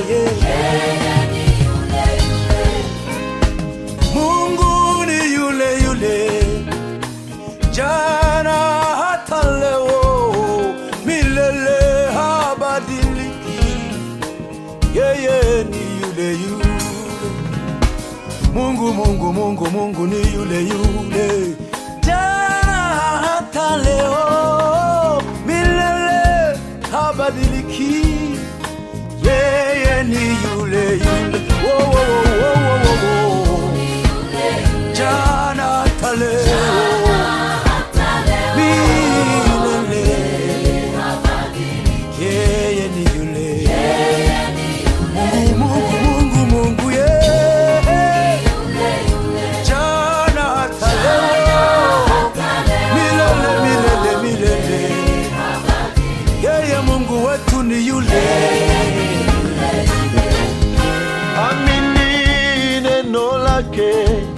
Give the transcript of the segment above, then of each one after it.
Mungu ni yule yule jana hata leo, milele habadiliki. Yeye ni yule yule. Mungu, Mungu, Mungu, Mungu ni yule yule jana hata leo, milele habadiliki. Yeye ni yule yule. Wo, wo, wo, wo, wo, wo, wo. Jana hata leo, milele. Yeye ni yule. Mungu, Mungu, Mungu, Mungu, yeye. Jana hata leo, milele, milele, milele. Yeye Mungu wetu ni yule. Amini neno lake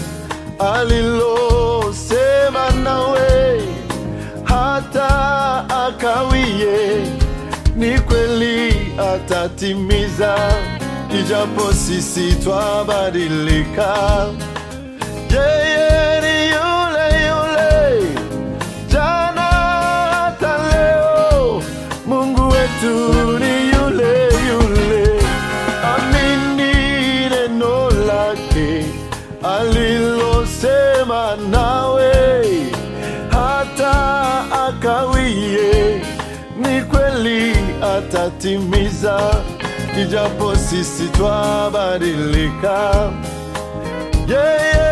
alilosema nawe, hata akawie, ni kweli atatimiza, ijapo sisi twabadilika. Yeye ni yule yule jana hata leo, Mungu wetu ni yule yule. Amini neno lake alilosema nawe, hata akawie, ni kweli atatimiza, ijapo sisi twabadilika. Yeye